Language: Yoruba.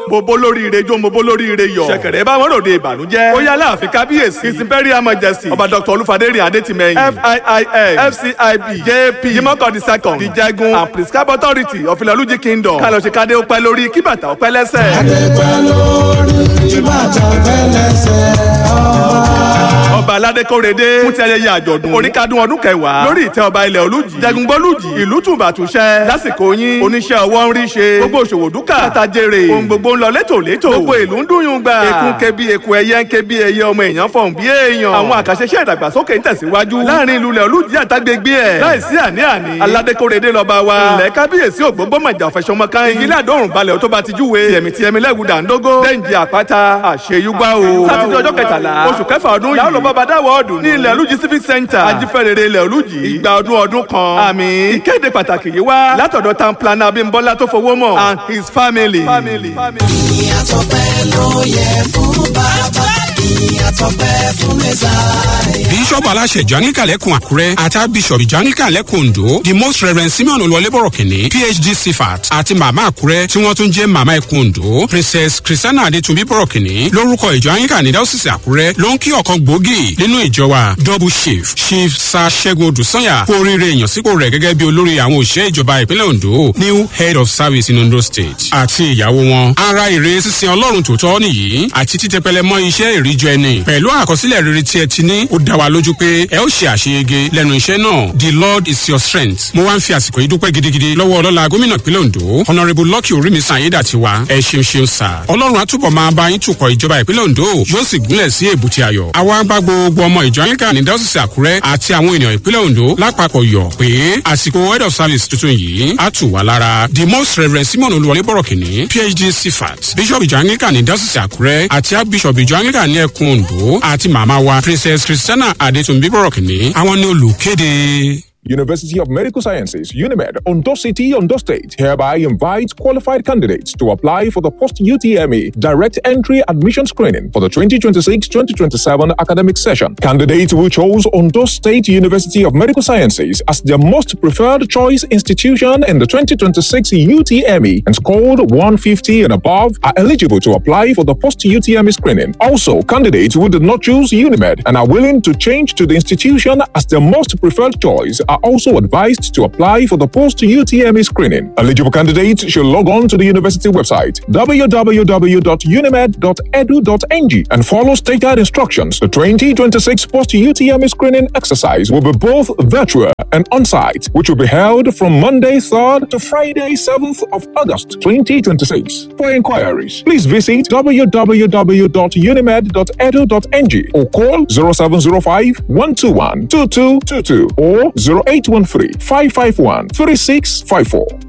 mo bó lórí ire jó mo bó lórí ire yọ̀ ṣẹ̀kẹ̀rẹ̀ bá wọn ròde ìbànújẹ́ ó yá láàfin kábíyèsí his imperial majesty ọba dr olúfadérin adétìmẹ́yìn fiis fcib jp jimoko the second the jẹgun and prescribe authority of ilọ̀lújì kingdom kálọ̀ ṣe kádé ó pẹ́ lórí kí bàtà ó pẹ́ lẹ́sẹ̀. adépẹ́ lórí ìbàdàn fẹ́lẹ́sẹ̀ ọba. ọba aládé kórede fún ti ayẹyẹ àjọ̀dún oríkádún ọdún kẹwàá lórí ìtẹ́ ọba ilẹ̀ olújì jẹgungbọ́lújì ìlú tùbàtúṣẹ́ lásìkò yín oníṣẹ́ ọwọ́ ń rí ṣe gbogbo òṣòwò dúkà àtàjèrè ohun gbogbo ń lọ létòlétò gbogbo ìlú ń dùnyún gbà ekun kebi eku ẹyẹ ń kebi ẹyẹ ọmọ èèyàn fọ̀hún bí èèyàn àwọn àkàṣeṣẹ́ ìdàgbàsókè ń tẹ̀síwájú láàrin ìlú ilẹ̀ olújì àtàgbègbè ẹ̀ láìsí àní-àní aládé kórede lọ́ba wa ilẹ̀ kábíyèsí ògbóngbòmọ̀jà ọ̀fẹ́sọmọkàn ìgílẹ̀ àdóhùn balẹ̀ tó bá ti júwe tìẹ̀mí tìẹ̀mí lẹ́gùn dàńdógó dẹ́ǹjì àpáta àṣeyúgbà o sátidé ọjọ́ kẹtàlá oṣù kẹfà ọdún yìí làwọn bàbá dáwọ́ ọdún ní ilẹ̀ olújì civic center ajífẹ́rẹ́rẹ́ ilẹ̀ olújì ìgbà ọdún ọdún kan àmì ìkéde pàtàkì yìí wá látọ̀dọ̀ town planner abímbọ́lá tó fowó mọ̀ and his family. family. ìyàtọ̀ pẹ́ ló yẹ fún bàbá ìyàtọ̀ pẹ́ fún mẹ́sàáyà. bíṣọ̀bù aláṣẹ ìjọ anglican lẹ́kùn àkúrẹ́ àti bíṣọ̀bù ìjọ anglican lẹ́kùn ondo the most reverend simeon olúwọlébọ̀rọ̀ kìnní phd cfat àti màmá àkúrẹ́ tí wọ́n tún jẹ́ màmá ẹkùn ondo princess christiana adetunbi bọ̀rọ̀ kìnní lórúkọ ìjọ anglican ní dáwọ́sísì àkúrẹ́ ló ń kí ọ̀kan gbòógì nínú ìjọ wa double chief chief sa ṣẹ́gun odùsanya kú oríire ìyànsípò rẹ̀ gẹ́gẹ́ bí olórí àwọn òṣìṣẹ́ ìjọba ìpínlẹ̀ ondo new head of service in ondo state àti ìyàwó wọn ara ìre sísin ọlọ́run tòótọ́ nìyí àti títẹpẹlẹ mọ́ iṣẹ́ ìríjọ ẹni pẹ̀lú àkọsílẹ̀ rere tí ẹ ti ní ó dá wa lójú pé ẹ ó ṣe àṣeyege lẹ́nu iṣẹ́ náà the lord is your strength mo wá ń fi àsìkò yìí dúpẹ́ gidigidi lọ́wọ́ ọlọ́la gómìnà ìpínlẹ̀ ondo honourable lucky orímísàn ayédàtiwa ẹ ṣeun ṣeun sà ọlọ́run àtúbọ̀ máa bá yín tukọ̀ ìjọba ìpínlẹ̀ ondo yóò sì gúnlẹ̀ sí èbúté ayọ̀ àwa bá gbogbo ọmọ ìjọ anglican ní dọ́sísì àkúrẹ́ àti àwọn ènìyàn ìpínlẹ̀ ondo lápapọ̀ yọ̀ pé àsìkò head of service tuntun yìí á tù wá lára the most reverend simon olúwọlé bọ̀rọ̀kìnní phd cfat bishop ìjọ anglican ní dọ́sísì àkúrẹ́ àti archbishop ìjọ anglican ní ẹkùn ondo àti màmá wa princess christiana adetunbi bọ̀rọ̀kìnní àwọn ní olùkéde. University of Medical Sciences, UNIMED, Ondo City, Ondo State, hereby invites qualified candidates to apply for the post UTME direct entry admission screening for the 2026 2027 academic session. Candidates who chose Ondo State University of Medical Sciences as their most preferred choice institution in the 2026 UTME and scored 150 and above are eligible to apply for the post UTME screening. Also, candidates who did not choose UNIMED and are willing to change to the institution as their most preferred choice are also advised to apply for the post UTME screening. Eligible candidates should log on to the university website www.unimed.edu.ng and follow state guide instructions. The 2026 post UTME screening exercise will be both virtual and on site, which will be held from Monday 3rd to Friday 7th of August 2026. For inquiries, please visit www.unimed.edu.ng or call 0705 121 2222 or 0813 551 3654.